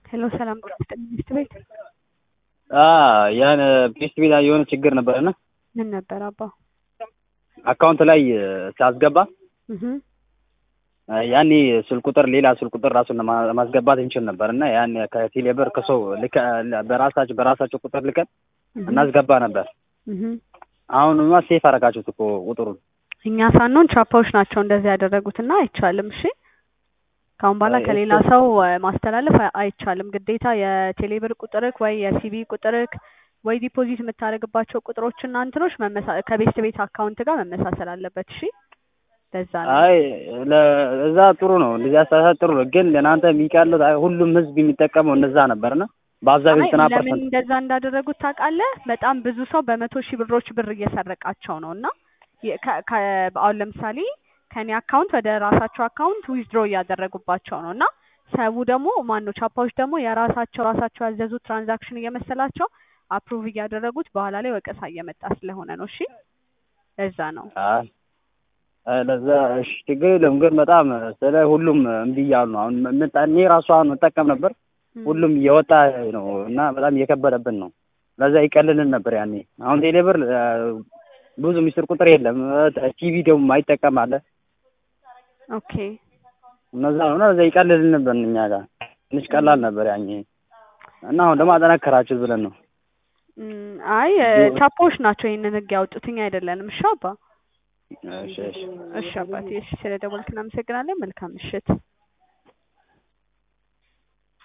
ሄሎ ሰላም ጤና ይስጥልኝ ሚስት ቤት ያን ፔስት ቤት የሆነ ችግር ነበረና ምን ነበር አባ? አካውንት ላይ ሲያስገባ እህ ያኔ ስልክ ቁጥር ሌላ ስልክ ቁጥር ራሱን ለማ- ማስገባት እንችል ነበር እና ያን ከቴሌ ብር ከሰው ልከ በራሳቸው በራሳቸው ቁጥር ልከን እናስገባ ነበር። እህ አሁንማ ሴፍ አረጋችሁት እኮ ቁጥሩን። እኛ ሳንሆን ቻፓዎች ናቸው እንደዚህ ያደረጉትና አይቻልም። እሺ ካሁን በኋላ አይ፣ ከሌላ እሱ- ሰው እ፣ ማስተላለፍ አይ- አይቻልም። ግዴታ የቴሌብር ቁጥርክ ወይ የሲቢ ቁጥርክ ወይ ዲፖዚት የምታደርግባቸው ቁጥሮችና እንትኖች መመሳ ከቤት ቤት አካውንት ጋር መመሳሰል አለበት። እሺ ለዛ ነው። አይ ለ- እዛ ጥሩ ነው እንደዚህ አስተሳሰብ ጥሩ ነው። ግን ለእናንተ የሚቀለው አይ፣ ሁሉም ህዝብ የሚጠቀመው እንደዛ ነበርና በአብዛኛው አይ ዘጠና ለምን ፐርሰንት እንደዛ እንዳደረጉት ታውቃለህ? በጣም ብዙ ሰው በመቶ ሺህ ብሮች ብር እየሰረቃቸው ነው እና የ- ከ- ከ- አሁን ለምሳሌ ከኔ አካውንት ወደ ራሳቸው አካውንት ዊዝድሮ እያደረጉባቸው ነው እና ሰው ደግሞ ማነው ቻፓዎች ደግሞ የራሳቸው ራሳቸው ያዘዙት ትራንዛክሽን እየመሰላቸው አፕሩቭ እያደረጉት በኋላ ላይ ወቀሳ እየመጣ ስለሆነ ነው። እሺ ለዛ ነው። አይ አይ፣ ለዛ እሺ ችግር የለም። ግን በጣም ስለ ሁሉም እምቢ እያሉ ነው። አሁን ምን- እኔ ራሱ አሁን መጠቀም ነበር ሁሉም እየወጣ ነው እና በጣም እየከበደብን ነው። ለዛ ይቀልልን ነበር ያኔ። አሁን ቴሌብር እ፣ ብዙ ሚስጥር ቁጥር የለም። ቲቪ ደግሞ አይጠቀም አለ ኦኬ እነዛ ነው እና ለዛ ይቀልልን ነበር እኛ ጋር ትንሽ ቀላል ነበር ያኔ እና አሁን ደግሞ አጠናከራችሁ ብለን ነው። እም፣ አይ እ፣ ቻፓዎች ናቸው ይህንን ህግ ያወጡት እኛ አይደለንም። እሺ አባ እሺ እሺ እሺ አባቴ እሺ ስለደወልክ እናመሰግናለን። መልካም ምሽት።